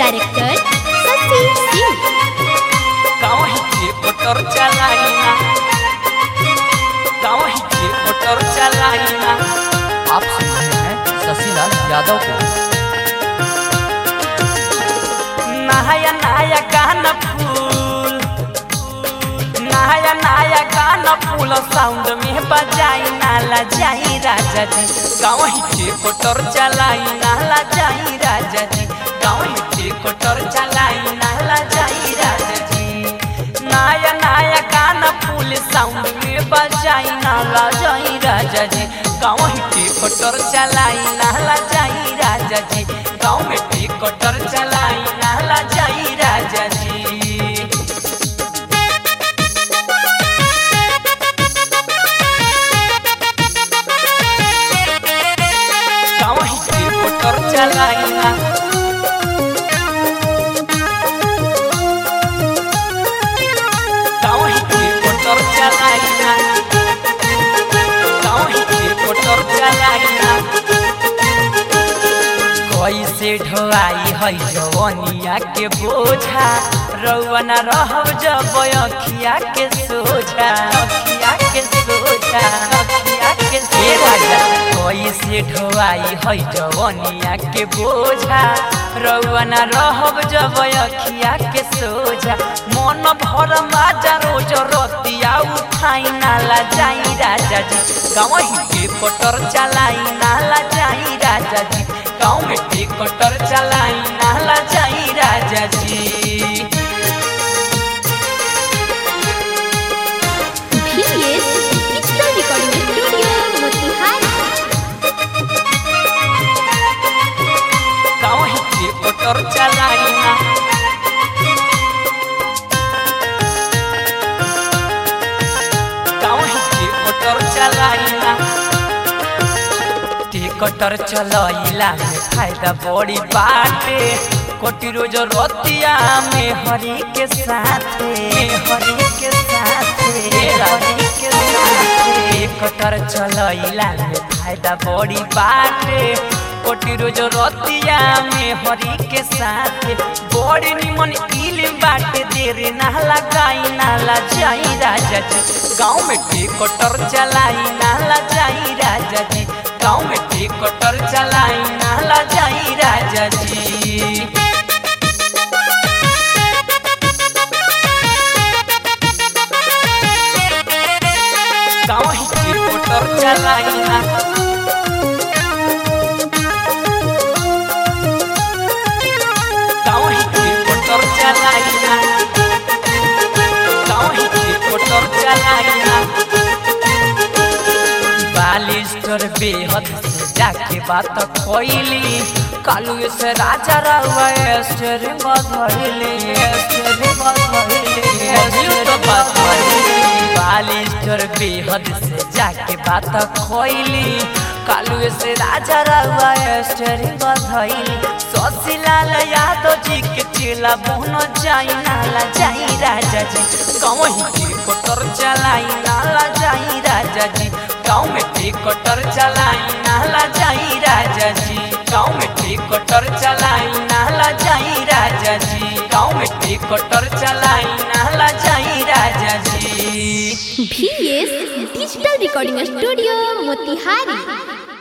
director शशि सिंह गाँव के motor चलाइना गाँव के मोटर चलाइना आप सुन रहे हैं शशिलाल यादव को नया नया गाना फूल नया नया गाना फूल साउंड में बजाई नाला जाई राजा जी गाँव के मोटर चलाई नाला जाई राजा जी गाँव के मोटर चलाई नाला जाई राजा जी नया नया गाना फूल साउंड में बजाई नाला जाई राजा जी गाँव के मोटर चलाई नाला जाई राजा जी गाँव में टिकटर चलाई नाला जाई राजा जी गाँव के मोटर चलाई ना गाँव के मोटर चलाई ना गाँव के मोटर चलाई ना कैसे ढोआई है जवनिया के बोझा रउआ न रहब जब अखिया के सोझा अखिया के सोझा अखिया के सोझा कैसे ढोआई है जवनिया के बोझा रउआ न रहब जब अखिया के सोझा मन भर माजा रोज रतिया उठाई नाला जाई राजा जी गाँव के पटर चलाई नाला जाई राजा जी गाँव में टिकटर चलाई नाला जाई राजा जी VS digital recording studio Motihari गाँव ही टिकटर चलाई ना गाँव ही टिकटर चलाई ना टिकटर चलैला में फायदा बड़ी बाटे कोटि रोज रतिया में हरि के साथे हरि के साथे हरि के साथे टिकटर चलैला में फायदा बड़ी बाटे कोटि रोज रतिया में हरि के साथे बड़ी निमन इल बाटे देर ना लगाई नाला जाई राजा जी गाँव में टिकटर चलाई नाला जाई राजा जी गाँव में टिकटर चलाई नाला जाई राजा जी गाँव ही टिकटर चलाई ना गाँव ही टिकटर चलाई ना गाँव ही टिकटर चलाई ना बालिस्टर बेहद से जाके बात खोइली कालू से राजा रहुआ स्टेरिंग धइली स्टेरिंग धइली बालिस्टर बेहद से जाके बात खोइली कालू से राजा रहुआ स्टेरिंग धइली शशिलाल यादव जी के चेला बोनो जाई नाला जाई राजा जी गाँव ही टिकटर चलाई नाला जाई राजा जी गाँव में टिकटर चलाई नाला जाई राजा जी गाँव में टिकटर चलाई नाला जाई राजा जी गाँव में टिकटर चलाई नाला जाई राजा जी VS digital recording studio Motihari